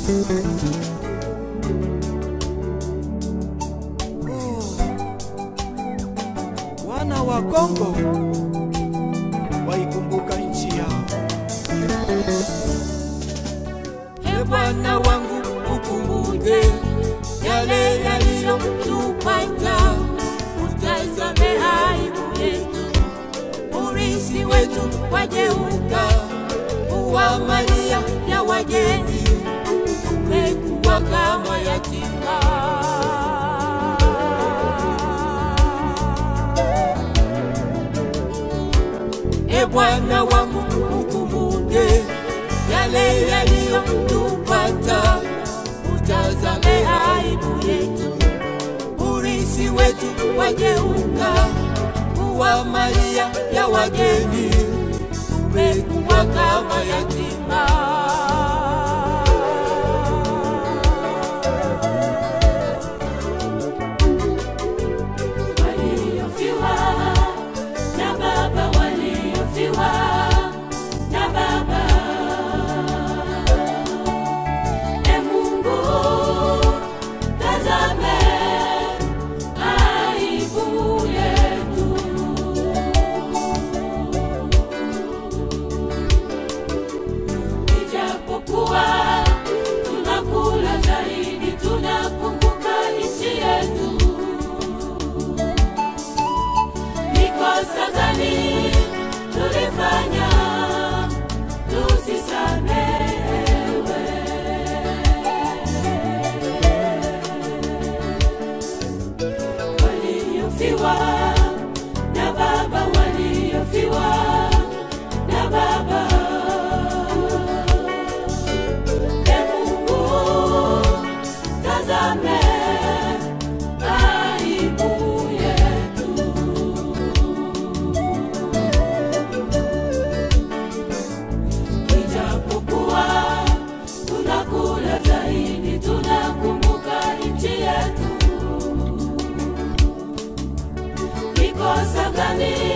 Wana wa Kongo waikumbuka nchi yao. E Bwana wangu, ukumbuke yale yaliyotupata, utazame aibu yetu, urisi wetu wageuka kuwa malia ya wageni, tumekuwa kama yatima. E Bwana wangu, ukumbuke yale yaliyotupata, utazame aibu yetu, urisi wetu wageuka kuwa malia ya wageni, tumekuwa kama yatima. waliofiwa na baba waliofiwa na baba e mungu tazame aibu yetu ijapokuwa tunakula zaidi tunakumbuka nchi yetu ni kosa gani tulifanya tusisamehewe? Waliofiwa na baba, waliofiwa na baba, e Mungu tazame aibu yetu. ijapokuwa tunakula zaidi, tunakumbuka nchi yetu. Ni kosa gani